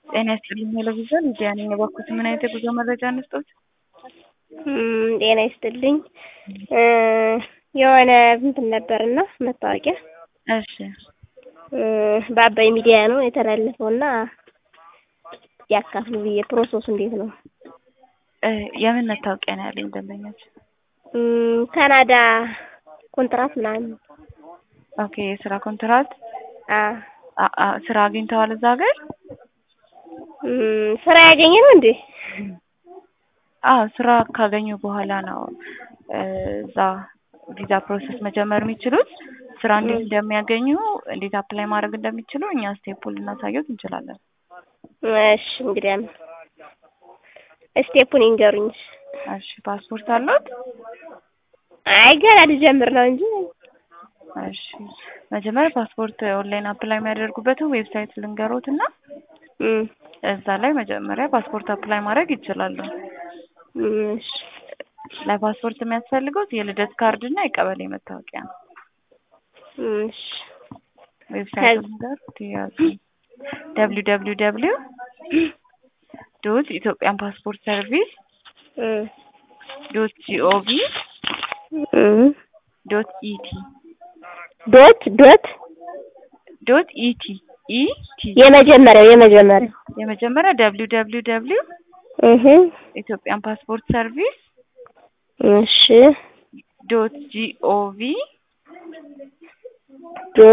ጤና ይስጥልኝ ቴሌቪዥን ሚዲያ ነኝ። እባክዎት ምን አይነት የጉዞ መረጃ እንስጥዎት? ጤና ይስጥልኝ የሆነ እንትን ነበርና መታወቂያ እሺ በአባይ ሚዲያ ነው የተላለፈው እና ያካፍሉ ብዬ ፕሮሰሱ እንዴት ነው? የምን መታወቂያ ነው ያለኝ ደንበኞች? ካናዳ ኮንትራት ምናምን ኦኬ የስራ ኮንትራት አ ስራ አግኝተዋል እዛ ሀገር? ስራ ያገኘ ነው እንዴ? አዎ ስራ ካገኙ በኋላ ነው እዛ ቪዛ ፕሮሰስ መጀመር የሚችሉት። ስራ እንዴት እንደሚያገኙ እንዴት አፕላይ ማድረግ እንደሚችሉ እኛ ስቴፑን ልናሳየዎት እንችላለን። እሺ እንግዲያ ስቴፑን ይንገሩኝ። እሺ ፓስፖርት አለዎት? አይ ገና ልጀምር ነው እንጂ። እሺ መጀመሪያ ፓስፖርት ኦንላይን አፕላይ የሚያደርጉበትን ዌብሳይት ልንገሮት እና እዛ ላይ መጀመሪያ ፓስፖርት አፕላይ ማድረግ ይችላሉ። እሺ ለፓስፖርት የሚያስፈልገውት የልደት ካርድ እና የቀበሌ መታወቂያ ነው። እሺ ዌብሳይቱ ልንገሮት ያዙ ደብሊው ደብሊው ደብሊው ዶት ኢትዮጵያን ፓስፖርት ሰርቪስ ዶት ጂኦቪ ዶት ኢቲ ዶት ዶት ዶት ኢቲ ኢቲ የመጀመሪያው የመጀመሪያው የመጀመሪያ ደብሊው ደብሊው ደብሊው እህ ኢትዮጵያን ፓስፖርት ሰርቪስ እሺ ዶት ጂኦቪ